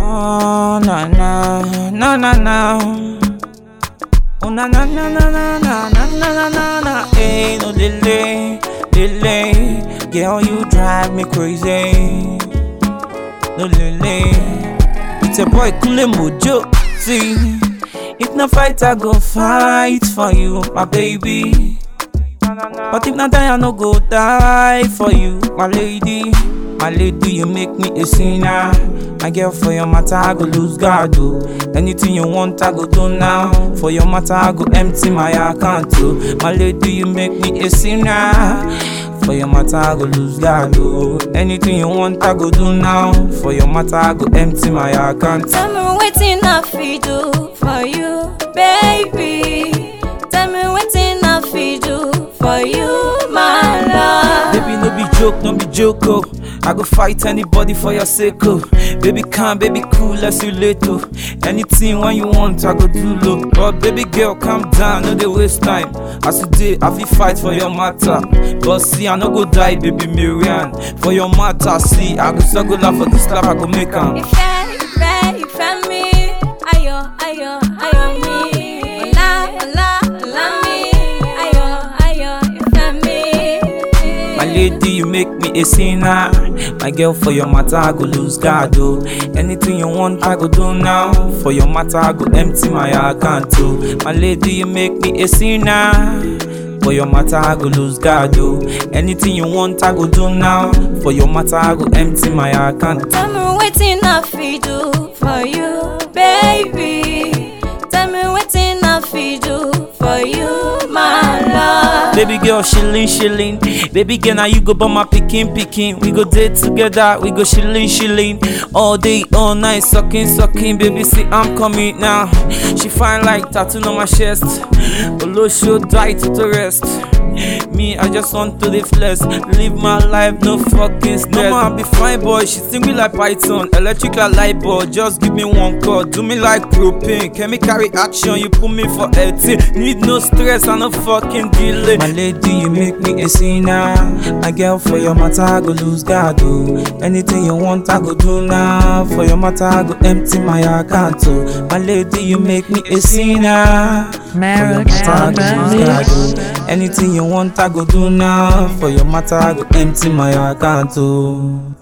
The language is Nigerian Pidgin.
Oh, na na, na na na. Oh, na na na na na na na na na na na. Ain't no delay, delay. Girl, you drive me crazy. No delay. It's a boy, Kule Mojo. See, if no fight, I go fight for you, my baby. But if not die, I no go die for you, my lady. My lady, you make me a sinner. My girl, for your matter, I go lose God. Oh. Anything you want, I go do now. For your matter, I go empty my account. Oh. My lady, you make me a sinner. For your matter, I go lose God. Oh. Anything you want, I go do now. For your matter, I go empty my account. Tell me wetin I fit do for you, baby. Tell me wetin I fit do for you, my love. Baby, no be joke, no be joke, oh. I go fight anybody for your sake, oh. Baby, calm, baby, cool, let's relate, oh. Anything when you want, I go do low. But baby girl, calm down, no dey waste time. As you dey, I fit fight for your matter. But see, I no go die, baby Marian. For your matter, see, I go struggle out for this life, I go make am. Ìfẹ́, ìfẹ́, ìfẹ́ mi, ayọ̀, ayọ̀, ayọ̀ mi. Ọlá, ọlá, ọlá mi, ayọ̀, ayọ̀, ìfẹ́ mi. My lady, you make me a sinner. My girl, for your matter, I go lose God. Oh. Anything you want, I go do now. For your matter, I go empty my account. Oh. My lady, you make me a sinner. For your matter, I go lose God. Oh. Anything you want, I go do now. For your matter, I go empty my account. Tell me wetin I fit do for you, baby. Tell me wetin I fit do for you, my love. Baby girl, shilling, shilling. Baby girl, now you go by my picking, picking. We go date together, we go shilling, shilling. All day, all night, sucking, sucking. Baby, see, I'm coming now. She fine like tattoo on my chest. Olo should die to the rest. Me, I just want to live less. Live my life, no fucking stress. Mama, I be fine boy, she sing me like Python. Electric like light bulb, just give me one call. Do me like propane. Can me carry action? You put me for 18. Need no stress and no fucking delay. My lady, you make me a sinner. My girl, for your matter, I go lose God. Oh. Anything you want, I go do now. For your matter, I go empty my account. Oh. My lady, you make me a sinner. For your matter, I go lose God. Oh. Anything you want, I go do now. For your matter, I go empty my account. Oh.